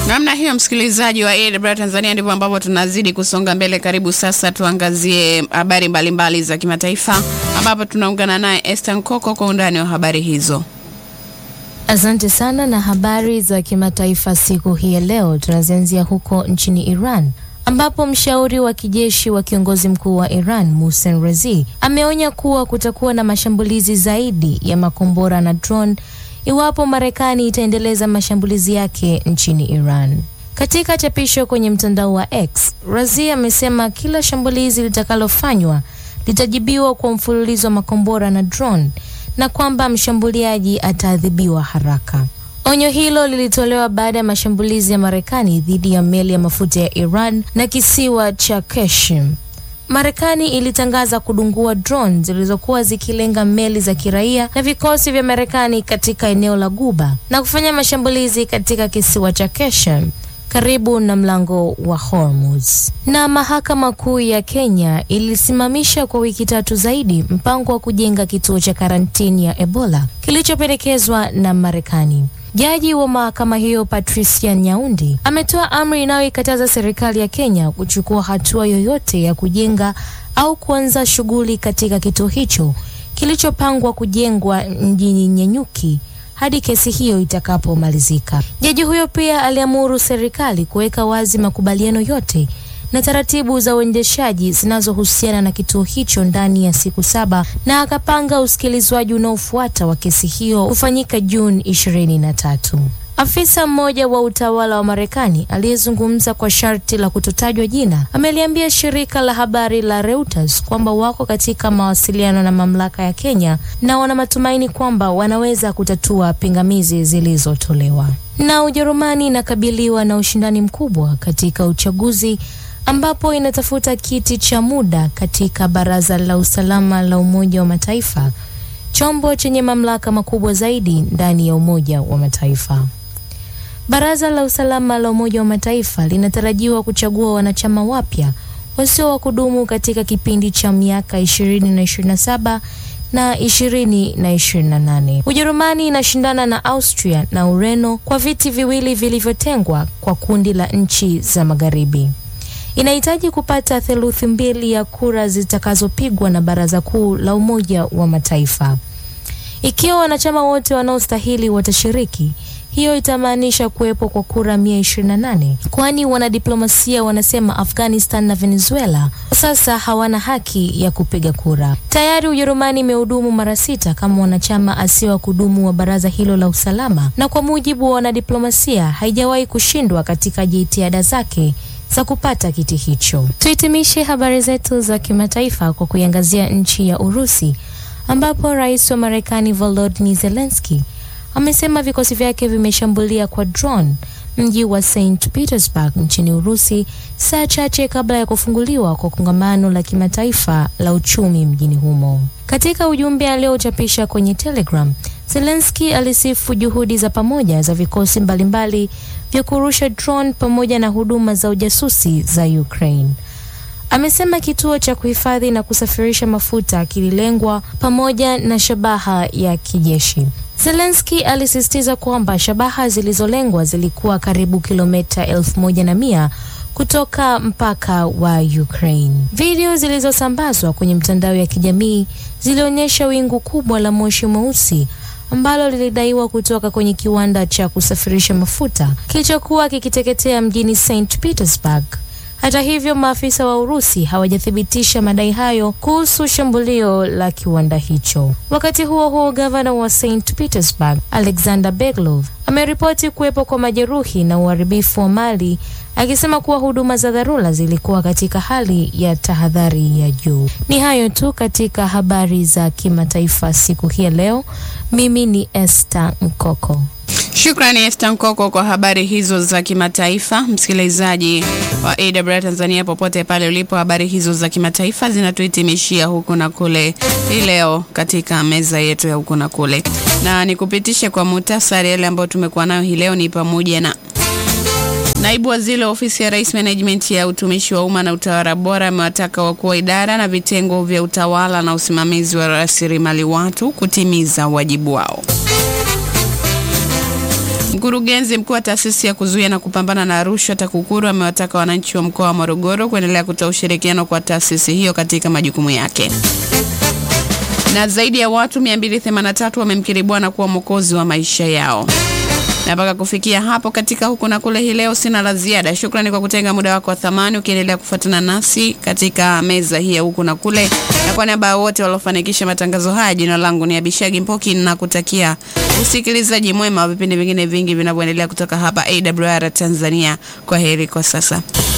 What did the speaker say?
Namna hiyo, msikilizaji wa AWR Tanzania, ndivyo ambavyo tunazidi kusonga mbele. Karibu sasa tuangazie habari mbalimbali za kimataifa, ambapo tunaungana naye Esther Nkoko kwa undani wa habari hizo. Asante sana. Na habari za kimataifa siku hii ya leo tunazianzia huko nchini Iran ambapo mshauri wa kijeshi wa kiongozi mkuu wa Iran Mohsen Razi ameonya kuwa kutakuwa na mashambulizi zaidi ya makombora na drone iwapo Marekani itaendeleza mashambulizi yake nchini Iran. Katika chapisho kwenye mtandao wa X, Razi amesema kila shambulizi litakalofanywa litajibiwa kwa mfululizo wa makombora na drone na kwamba mshambuliaji ataadhibiwa haraka. Onyo hilo lilitolewa baada ya mashambulizi ya Marekani dhidi ya meli ya mafuta ya Iran na kisiwa cha Keshim. Marekani ilitangaza kudungua drone zilizokuwa zikilenga meli za kiraia na vikosi vya Marekani katika eneo la Guba na kufanya mashambulizi katika kisiwa cha Keshim karibu na mlango wa Hormuz. Na mahakama kuu ya Kenya ilisimamisha kwa wiki tatu zaidi mpango wa kujenga kituo cha karantini ya Ebola kilichopendekezwa na Marekani. Jaji wa mahakama hiyo Patricia Nyaundi ametoa amri inayoikataza serikali ya Kenya kuchukua hatua yoyote ya kujenga au kuanza shughuli katika kituo hicho kilichopangwa kujengwa mjini Nyanyuki hadi kesi hiyo itakapomalizika. Jaji huyo pia aliamuru serikali kuweka wazi makubaliano yote na taratibu za uendeshaji zinazohusiana na kituo hicho ndani ya siku saba na akapanga usikilizwaji unaofuata wa kesi hiyo kufanyika Juni ishirini na tatu. Afisa mmoja wa utawala wa Marekani aliyezungumza kwa sharti la kutotajwa jina ameliambia shirika la habari la Reuters kwamba wako katika mawasiliano na mamlaka ya Kenya na wana matumaini kwamba wanaweza kutatua pingamizi zilizotolewa. Na Ujerumani inakabiliwa na ushindani mkubwa katika uchaguzi ambapo inatafuta kiti cha muda katika Baraza la Usalama la Umoja wa Mataifa, chombo chenye mamlaka makubwa zaidi ndani ya Umoja wa Mataifa. Baraza la Usalama la Umoja wa Mataifa linatarajiwa kuchagua wanachama wapya wasio wa kudumu katika kipindi cha miaka 20 na 27 na 20 na 28. Ujerumani inashindana na Austria na Ureno kwa viti viwili vilivyotengwa kwa kundi la nchi za Magharibi. Inahitaji kupata theluthi mbili ya kura zitakazopigwa na Baraza Kuu la Umoja wa Mataifa. Ikiwa wanachama wote wanaostahili watashiriki, hiyo itamaanisha kuwepo kwa kura 128, kwani wanadiplomasia wanasema Afghanistan na Venezuela sasa hawana haki ya kupiga kura. Tayari Ujerumani imehudumu mara sita kama mwanachama asiye wa kudumu wa baraza hilo la usalama, na kwa mujibu wa wanadiplomasia haijawahi kushindwa katika jitihada zake za kupata kiti hicho. Tuhitimishe habari zetu za kimataifa kwa kuiangazia nchi ya Urusi ambapo rais wa Marekani Volodymyr Zelensky amesema vikosi vyake vimeshambulia kwa drone mji wa St Petersburg nchini Urusi saa chache kabla ya kufunguliwa kwa kongamano la kimataifa la uchumi mjini humo. Katika ujumbe aliochapisha kwenye Telegram, Zelensky alisifu juhudi za pamoja za vikosi mbalimbali vya kurusha drone pamoja na huduma za ujasusi za Ukraine. Amesema kituo cha kuhifadhi na kusafirisha mafuta kililengwa pamoja na shabaha ya kijeshi. Zelensky alisisitiza kwamba shabaha zilizolengwa zilikuwa karibu kilomita elfu moja na mia kutoka mpaka wa Ukraine. Video zilizosambazwa kwenye mtandao ya kijamii zilionyesha wingu kubwa la moshi mweusi ambalo lilidaiwa kutoka kwenye kiwanda cha kusafirisha mafuta kilichokuwa kikiteketea mjini St Petersburg. Hata hivyo, maafisa wa Urusi hawajathibitisha madai hayo kuhusu shambulio la kiwanda hicho. Wakati huo huo, gavana wa St Petersburg Alexander Beglov ameripoti kuwepo kwa majeruhi na uharibifu wa mali, akisema kuwa huduma za dharura zilikuwa katika hali ya tahadhari ya juu. Ni hayo tu katika habari za kimataifa siku hii ya leo. Mimi ni Esther Mkoko. Shukrani Esther Nkoko kwa habari hizo za kimataifa. Msikilizaji wa AWR Tanzania, popote pale ulipo, habari hizo za kimataifa zinatuhitimishia huku na kule hii leo katika meza yetu ya huku na kule, na nikupitishe kwa muhtasari yale ambayo tumekuwa nayo hii leo. Ni pamoja na Naibu Waziri wa Ofisi ya Rais Management ya Utumishi wa Umma na Utawala Bora amewataka wakuu wa idara na vitengo vya utawala na usimamizi wa rasilimali watu kutimiza wajibu wao. Mkurugenzi mkuu wa taasisi ya kuzuia na kupambana na rushwa TAKUKURU amewataka wananchi wa mkoa wa Morogoro kuendelea kutoa ushirikiano kwa taasisi hiyo katika majukumu yake. Na zaidi ya watu 283 wamemkiri Bwana kuwa mwokozi wa maisha yao. Na mpaka kufikia hapo katika huku na kule hii leo, sina la ziada. Shukrani kwa kutenga muda wako wa thamani ukiendelea kufuatana nasi katika meza hii ya huku na kule, na kwa niaba ya wote waliofanikisha matangazo haya, jina langu ni Abishagi Mpoki na kutakia usikilizaji mwema wa vipindi vingine vingi vinavyoendelea kutoka hapa AWR Tanzania. Kwa heri kwa sasa.